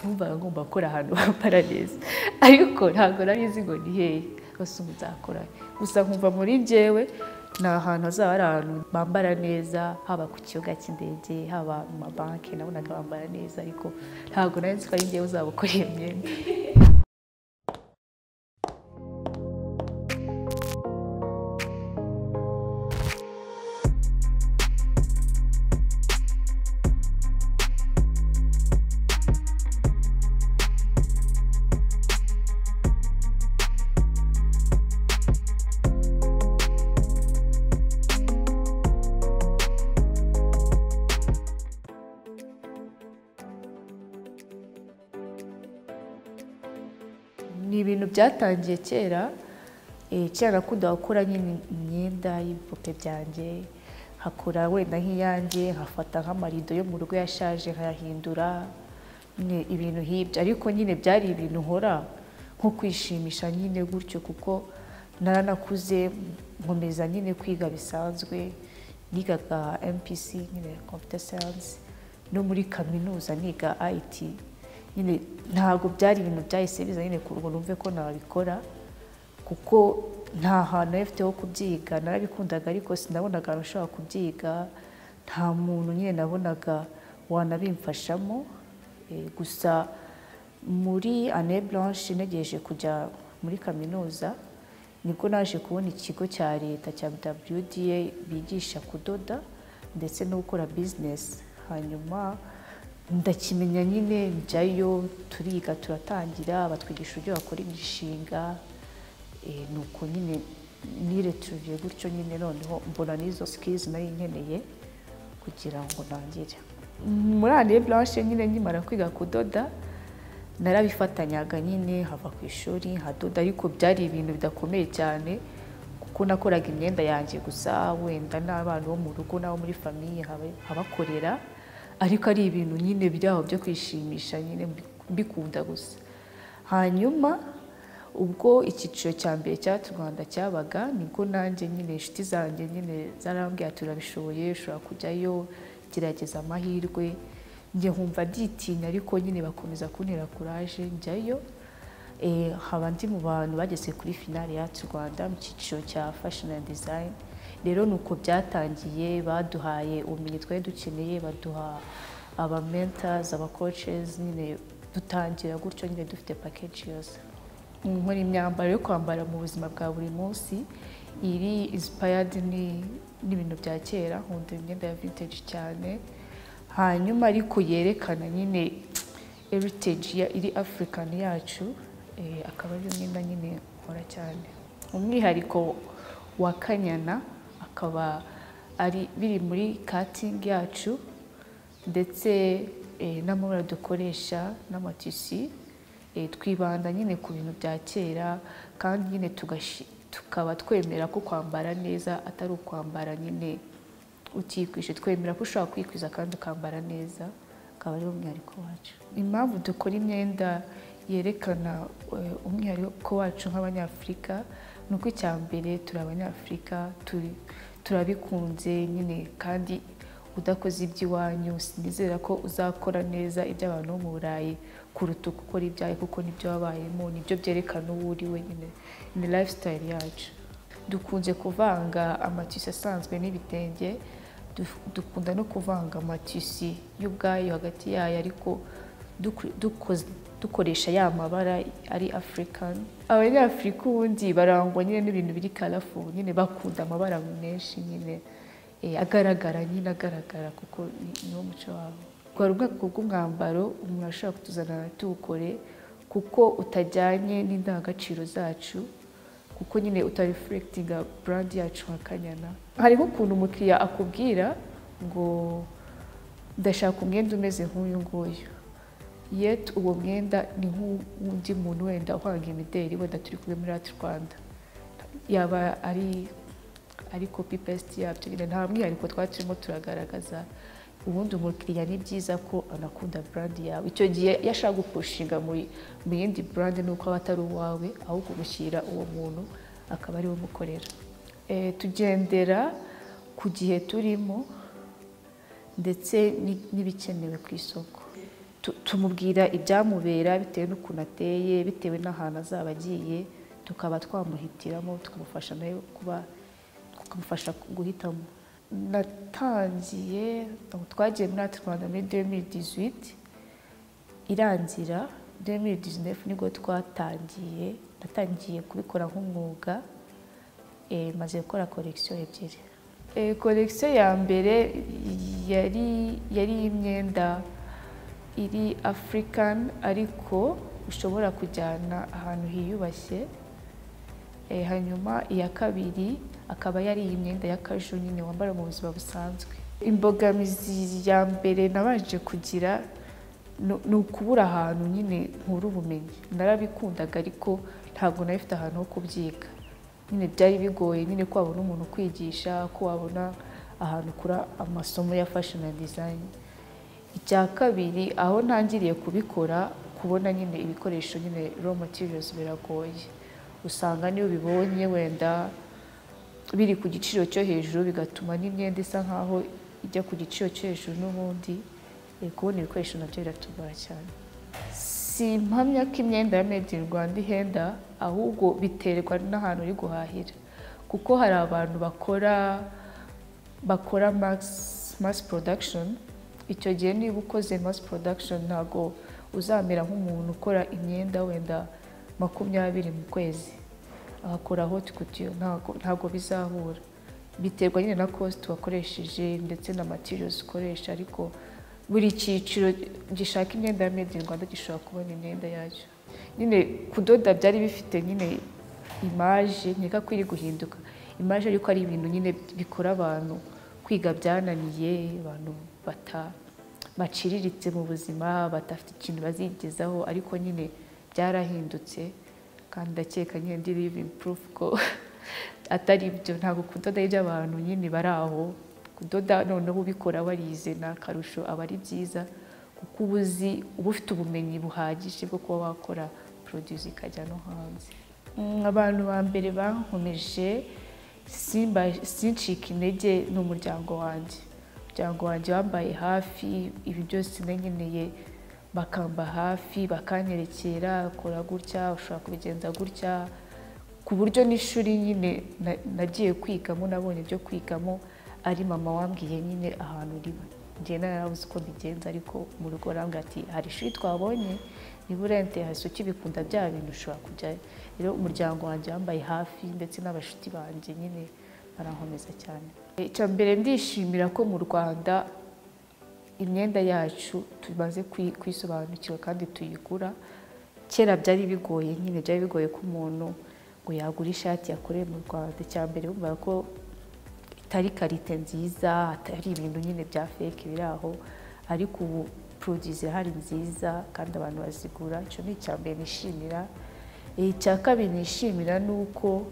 numvaga ngomba gukora ahantu ha paradesi ariko ntabwo nari nzi ngo ni hehe gusa ubu nzakora gusa nkumva muri njyewe ni ahantu hazaba hari ahantu bambara neza haba ku kibuga cy'indege haba mu mabanki nabonaga bambara neza ariko ntabwo nari nzi ko ari njyewe uzabukora iyo myenda ni ibintu byatangiye kera eh, kera nakundaga gukora nyine imyenda y'ibipupe byanjye nkakora wenda nk'iyanjye nkafata nk'amarido yo mu rugo yashaje nkayahindura nyine ibintu nk'ibyo ariko nyine byari ibintu nkora nko kwishimisha nyine gutyo kuko naranakuze nkomeza nyine kwiga bisanzwe nigaga mpc nyine computer science no muri kaminuza niga it nyine ntabwo byari ibintu byahise biza nyine ku ngo numve ko nabikora kuko nta hantu nari mfite ho kubyiga narabikundaga ariko sinabonaga ahantu ushobora kubyiga nta muntu nyine nabonaga wanabimfashamo Eh, gusa muri ane blanche ntegereje kujya muri kaminuza nibwo naje kubona ikigo cya leta cya wda bigisha kudoda ndetse no gukora bizinesi hanyuma ndakimenya nyine njyayo turiga turatangira batwigisha uburyo bakora imishinga eh, ni uko nyine nireturiye gutyo nyine noneho mbona n'izo sikirizi nari nkeneye kugira ngo ntangire muri ane blanche nyine nkimara kwiga kudoda narabifatanyaga nyine hava ku ishuri nkadoda ariko byari ibintu bidakomeye cyane kuko nakoraga imyenda yanjye gusa wenda n'abana bo mu rugo n'abo muri famiye haba- habakorera ariko ari ibintu nyine byaho byo kwishimisha nyine mbikunda gusa hanyuma ubwo icyiciro cya mbere cya rwanda cyabaga nibwo nanjye nyine inshuti zanjye nyine zarambwira turabishoboye ushobora kujyayo gerageza amahirwe njye nkumva nditinya ariko nyine bakomeza kuntera kuraje njyayo Eh, haba ndi mu bantu bageze kuri finale ya rwanda mu cyiciro cya fashion and design rero ni uko byatangiye baduhaye ubumenyi twari dukeneye baduha aba mentors aba coaches nyine dutangira gutyo nyine dufite package yose nkora imyambaro yo kwambara mu buzima bwa buri munsi iri inspired ni- n'ibintu bya kera nkunda imyenda ya vintage cyane hanyuma ariko yerekana nyine heritage ya- iri african yacu eh, akaba ari imyenda nyine nkora cyane umwihariko wa kanyana akaba ari biri muri cutting yacu ndetse eh, n'amabara dukoresha n'amatisi eh, twibanda nyine ku bintu bya kera kandi nyine tugashi- tukaba twemera ko kwambara neza atari ukwambara nyine utikwishe twemera ko ushobora kwikwiza kandi ukambara neza akaba ariwo mwihariko wacu impamvu dukora imyenda yerekana eh, umwihariko wacu nk'abanyafurika ni uko icya mbere turi abanyafurika turi- turabikunze nyine kandi udakoze iby'iwanyu sinizera ko uzakora neza iby'abantu bo mu burayi kuruta uko ukora ibyawe kuko nibyo wabayemo nibyo byerekana uwo uri we nyine ni lifestyle yacu dukunze kuvanga amatisi asanzwe n'ibitenge du- dukunda no kuvanga amatisi y'ubwayo hagati yayo ariko duku- dukoze- dukoresha ya mabara ari african abanyafurika ubundi barangwa nyine n'ibintu biri karafu nyine bakunda amabara menshi nyine eh, agaragara nyine agaragara kuko ni- niwo muco wabo rwari ubwoko bw'umwambaro umuntu ashobora kutuzanana tuwukore kuko utajyanye n'indangagaciro zacu kuko nyine utarifurekitinga burandi yacu nka kanyana hari nk'ukuntu umukiriya akubwira ngo ndashaka umwenda umeze nk'uyu nguyu yeti uwo mwenda ni nk'undi muntu wenda uhanga imideli wenda turi kumwe muri ati rwanda yaba ari ari kopi pesiti yabyo nyine nta mwihariko twari turimo turagaragaza ubundi umukiriya ni byiza ko anakunda burandi yawe icyo gihe iyo ashaka gupushinga muri- mu yindi burandi ni uko aba atari uwawe ahubwo umushyira uwo muntu akaba ariwe umukorera Eh, tugendera ku gihe turimo ndetse ni- n'ibikenewe ku isoko tu- tumubwira ibyamubera bitewe n'ukuntu ateye bitewe n'ahantu azaba agiye tukaba twamuhitiramo tukamufasha nawe kuba tukamufasha guhitamo natangiye aho twagiye muri ati rwanda muri 2018 irangira 2019 nibwo twatangiye natangiye kubikora nk'umwuga eh, maze gukora korekisiyo ebyiri Eh, korekisiyo ya mbere yari yari imyenda iri African ariko ushobora kujyana ahantu hiyubashye Eh, hanyuma iya kabiri akaba yari iyi myenda y'akaju nyine wambara mu buzima busanzwe imbogamizi ya mbere nabanje kugira ni- ni ukubura ahantu nyine nkura ubumenyi narabikundaga ariko ntabwo nari mfite ahantu ho kubyiga nyine byari bigoye nyine ko wabona umuntu ukwigisha ko wabona ahantu ukura amasomo ya fashion and design icya kabiri aho ntangiriye kubikora kubona nyine ibikoresho nyine raw materials biragoye usanga niyo ubibonye wenda biri ku giciro cyo hejuru bigatuma n'imyenda isa nkaho ijya ku giciro cyo hejuru n'ubundi Eh, kubona ibikoresho nabyo biratugora cyane si impamya ko imyenda ya made in Rwanda ihenda ahubwo biterwa n'ahantu uri guhahira kuko hari abantu bakora bakora mass, mass production icyo gihe niba ukoze mass production ntago uzamera nk'umuntu ukora imyenda wenda makumyabiri mu kwezi agakora hot couture ntago, ntago bizahura biterwa nyine na cost wakoresheje ndetse na materials ukoresha ariko buri cyiciro gishaka imyenda ya made in Rwanda gishobora kubona imyenda yacyo nyine kudoda byari bifite nyine imaje nkeka ko iri guhinduka imaje ariko ari ibintu nyine bikora abantu kwiga byananiye abantu bata baciriritse mu buzima badafite ikintu bazigezaho ariko nyine byarahindutse kandi ndakeka nyine ndi living proof ko atari ibyo ntabwo kudoda ari iby'abantu nyine bari aho kudoda noneho ubikora warize ni akarusho aba ari byiza kuko uba uzi uba ufite ubumenyi buhagije bwo kuba wakora produce ikajya no hanze Mm, abantu ba mbere bankomeje simba- sincika intege ni umuryango wanjye umuryango wanjye wambaye hafi ibi byose nanyeneye bakamba hafi bakanyerekera kora gutya ushobora kubigenza gutya ku buryo n'ishuri nyine na- nagiye kwigamo nabonye ibyo kwigamo ari mama wambwiye nyine ahantu riba njyewe narabuze uko mbigenza ariko mu rugo arambwira ati hari ishuri twabonye niba urente hasi ukibikunda bya bintu ushobora kujyayo rero umuryango wanjye wambaye hafi ndetse n'abashuti banjye nyine barankomeza cyane icya mbere ndishimira ko mu rwanda imyenda yacu tumaze kwi- kuyisobanukirwa kandi tuyigura kera byari bigoye nyine byari bigoye ko umuntu ngo yagura ishati yakoreye mu rwanda icya mbere bumva ko itari karite nziza atari ibintu nyine bya feke biri aho ariko ubu produits irahari nziza kandi abantu bazigura icyo ni icya mbere nishimira Eh, icya kabiri nishimira ni uko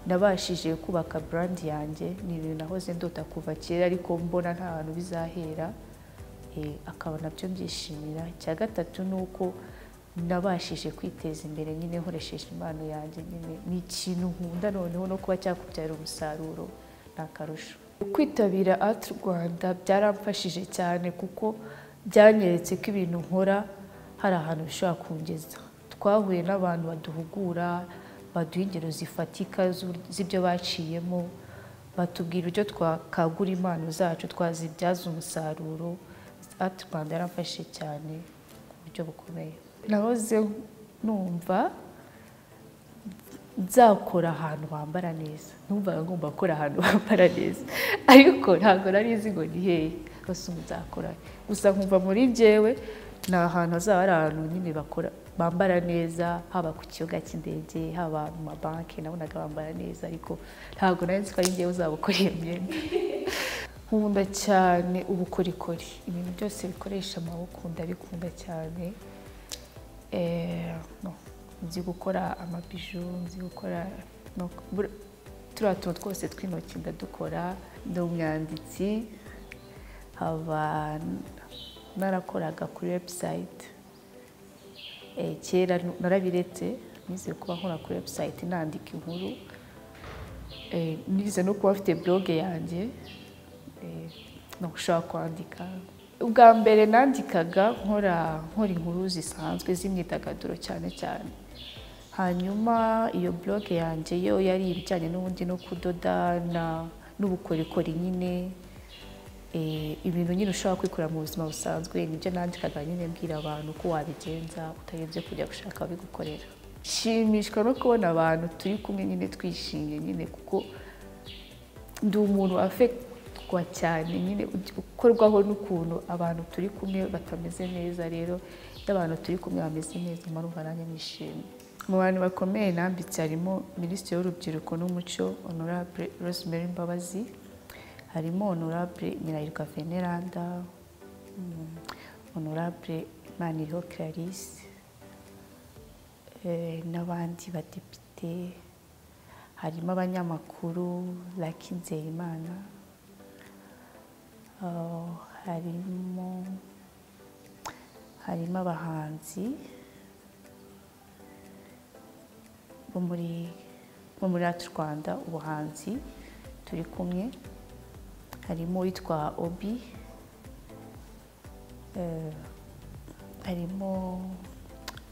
nabashije kubaka brand yanjye ni ibintu nahoze ndota kuva kera ariko mbona nta hantu bizahera eh, akaba nabyo mbyishimira icya gatatu ni uko nabashije kwiteza imbere nyine nkoresheje impano yanjye nyine ni ikintu nkunda noneho no kuba cyakubyara umusaruro ni akarusho kwitabira art rwanda byaramfashije cyane kuko byanyeretse ko ibintu nkora hari ahantu bishobora kungeza twahuye n'abantu baduhugura baduha ingero zifatika z'u- z'ibyo baciyemo batubwira uburyo twakagura impano zacu twazibyaza umusaruro art rwanda yaramfashije cyane ku buryo bukomeye nahoze numva nzakora ahantu bambara neza numvaga ngomba gukora ahantu bambara neza ariko ntabwo nari nzi ngo ni hehe gusa ubu nzakora gusa nkumva muri njyewe ni ahantu hazaba hari ahantu nyine bakora bambara neza haba ku kibuga cy'indege haba mu mabanki nabonaga bambara neza ariko ntabwo nari nzi ko ari njyewe uzabukora iyo myenda nkunda cyane ubukorikori ibintu byose bikoresha amaboko ndabikunda cyane Eh, no, nzi gukora amabiju nzi gukora no- bur- turiya tuntu twose tw'intoki ndadukora ndi umwanditsi haba narakoraga kuri webusayiti kera narabiretse nize kuba nkora kuri webusayiti nandika inkuru Eh, nize no kuba mfite blog yanjye Eh, no gushaka kwandika ubwa mbere nandikaga nkora nkora inkuru zisanzwe z'imyidagaduro cyane cyane hanyuma iyo bloge yanjye yo yari ibijyanye n'ubundi no kudoda na- n'ubukorikori nyine Eh, ibintu nyine ushobora kwikorera mu buzima busanzwe nibyo nandikaga nyine mbwira abantu ko wabigenza utayobye kujya gushaka ababigukorera nshimishwa no kubona abantu turi kumwe nyine twishimye nyine kuko ndi umuntu afektwa cyane nyine ukorwaho n'ukuntu abantu turi kumwe batameze neza rero iyo abantu turi kumwe bameze neza marumva nanjye nishimye mu bantu bakomeye nambitse harimo minisitiri w'urubyiruko n'umuco honorable rosemary mbabazi harimo honorable nyirayirwa veneranda mm, honorable maniriho clarisse eh, n'abandi badepite harimo abanyamakuru Lucky Nzeyimana ah, harimo harimo abahanzi bo muri bo muri Art Rwanda ubuhanzi turi kumwe harimo uwitwa Obi eh, harimo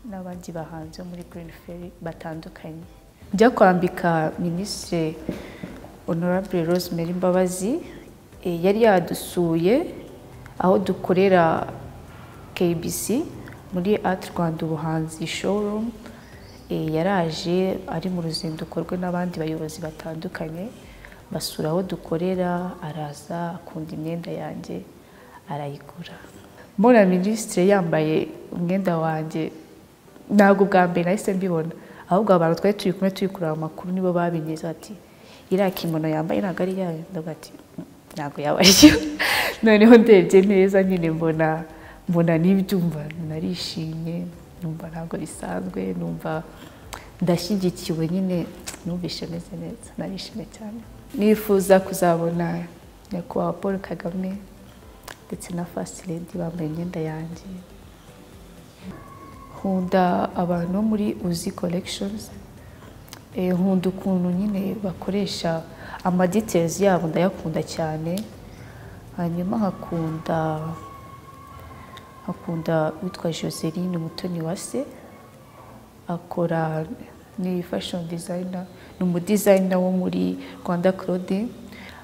n'abandi bahanzi bo muri Green Ferry batandukanye njya kwambika minisitiri honorable Rosemary Mbabazi eh, yari yadusuye aho dukorera KBC muri Art Rwanda ubuhanzi showroom Eh, yaraje ari mu ruzinduko rwe n'abandi bayobozi batandukanye basura aho dukorera araza akunda imyenda yanjye arayigura mbona minisitiri yambaye umwenda wanjye ntabwo bwa mbere nahise mbibona ahubwo abantu twari turi kumwe turi kureba amakuru nibo babigeze ati iriya kimono yambaye ntabwo ari iyayo ndavuga ati "Mm, ntabwo yaba ari yo noneho ndebye neza nyine mbona mbona n'ibyumva narishimye numva ntabwo bisanzwe numva ndashyigikiwe nyine numvise meze neza narishimye cyane nifuza kuzabona nyakubahwa paul kagame ndetse na first lady bambaye imyenda yanjye nkunda abantu bo muri uzi collections Eh, nkunda ukuntu nyine bakoresha amadetezi yabo ndayakunda cyane hanyuma nkakunda akunda witwa Joseline Umutoni wa se akora ni fashion designer ni umudizayina wo muri Rwanda Clothing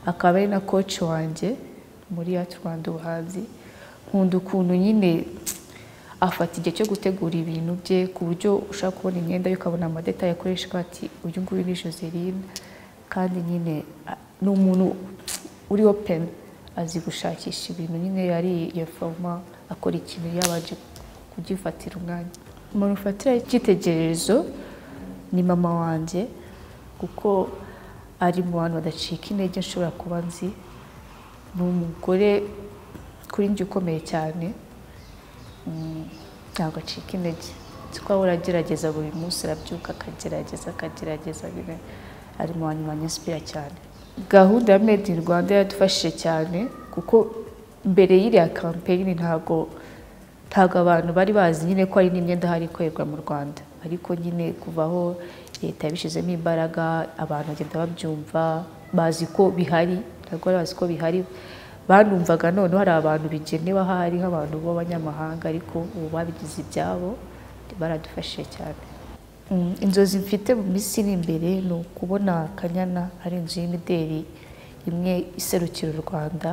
akaba ari na coach wanjye muri Art Rwanda ubuhanzi nkunda ukuntu nyine afata igihe cyo gutegura ibintu bye ku buryo ushaka kubona imyenda ye ukabona amadetaye akoresha ukavuga ati uyu nguyu ni Joseline kandi nyine a- ni umuntu uri open azi gushakisha ibintu nyine yari yafoma akora ikintu yabanje kugifatira umwanya umuntu ufatira icyitegererezo ni mama wanjye kuko ari mu bantu badacika intege nshobora kuba nzi ni umugore kuri njye ukomeye cyane Mm, ntabwo acika intege kuko ahora agerageza buri munsi arabyuka akagerageza akagerageza nyine ari mu bantu banyisipira cyane gahunda ya made in rwanda yadufashije cyane kuko mbere y'iriya kampeyini ntabwo ntabwo abantu bari bazi nyine ko hari n'imyenda hari ikorerwa mu rwanda ariko nyine kuva aho leta yabishyizemo imbaraga abantu bagenda babyumva bazi ko bihari ntabwo bari bazi ko bihari banumvaga noneho hari abantu bigenewe ahari nk'abantu b'abanyamahanga ariko ubu babigize ibyabo baradufashije cyane Mm, inzozi mfite mu minsi iri imbere ni ukubona kanyana ari inzu y'imideli imwe iserukira u rwanda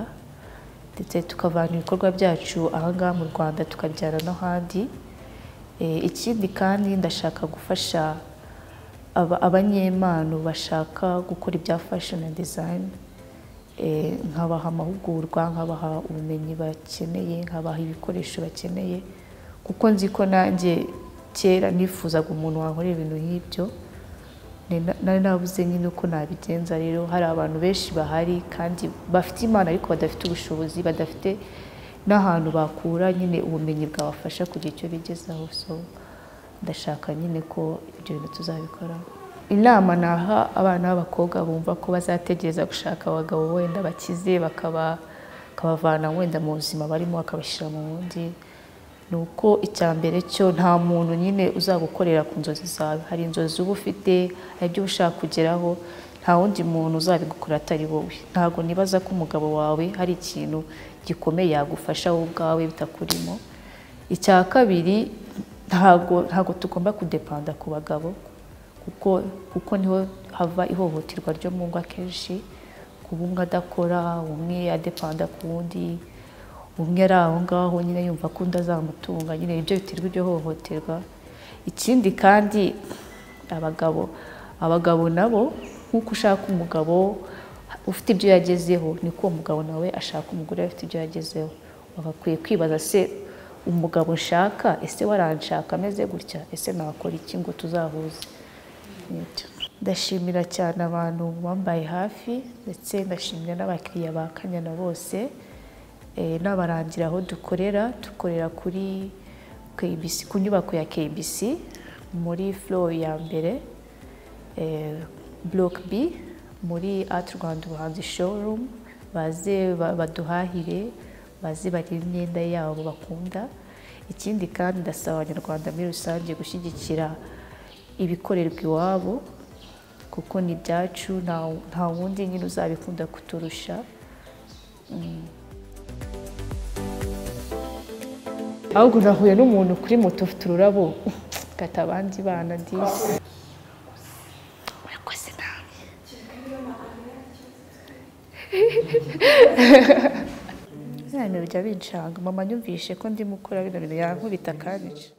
ndetse tukavana ibikorwa byacu ahangaha mu rwanda tukabyara n'ahandi Eh, ikindi kandi ndashaka gufasha aba- abanyempano bashaka gukora ibya fashion and design Eh, nkabaha amahugurwa nkabaha ubumenyi bakeneye nkabaha ibikoresho bakeneye kuko nzi ko nanjye kera nifuzaga umuntu wankorera ibintu nk'ibyo Ni- na- nari nabuze nyine uko nabigenza rero hari abantu benshi bahari kandi bafite impano ariko badafite ubushobozi badafite n'ahantu bakura nyine ubumenyi bwabafasha kugira icyo bigezaho so ndashaka nyine ko ibyo bintu tuzabikoraho inama naha abana b'abakobwa bumva ko bazategereza gushaka abagabo wenda bakize bakaba bakabavana wenda mu buzima barimo bakabashyira mu bundi ni uko icya mbere cyo nta muntu nyine uzagukorera ku nzozi zawe hari inzozi uba ufite hari ibyo uba ushaka kugeraho nta wundi muntu uzabigukora atari wowe ntabwo nibaza ko umugabo wawe hari ikintu gikomeye yagufasha wowe ubwawe bitakurimo icya kabiri ntabwo ntabwo tugomba kudepanda ku bagabo kuko kuko niho hava ihohoterwa ryo mu ngo akenshi kuba umwe adakora umwe adepanda ku wundi umwe ari aho ngaho nyine yumva ko undi azamutunga nyine ibyo biterwa iryo hohoterwa ikindi kandi abagabo abagabo nabo nk'uko ushaka umugabo ufite ibyo yagezeho niko uwo mugabo nawe ashaka umugore ufite ibyo yagezeho bagakwiye kwibaza se umugabo nshaka ese waranshaka ameze gutya ese nakora iki ngo tuzahuze Nibyo. ndashimira cyane abantu bambaye hafi ndetse ndashimira n'abakiriya ba kanyana bose eh, n'abarangira aho dukorera dukorera kuri KBC ku nyubako ya KBC muri flow ya mbere eh, block B muri Art Rwanda ubuhanzi showroom baze ba- baduhahire baze barebe imyenda yabo bakunda ikindi kandi ndasaba abanyarwanda muri rusange gushyigikira ibikorerwa iwabo kuko ni ibyacu nta- nta wundi nyine uzabikunda kuturusha ahubwo nahuye n'umuntu kuri moto ufite ururabo kata abandi bana disi murakoze nawe biriya bintu bijya binshanga mama nyumvishe ko ndimo gukora bino bintu yankubita akanyica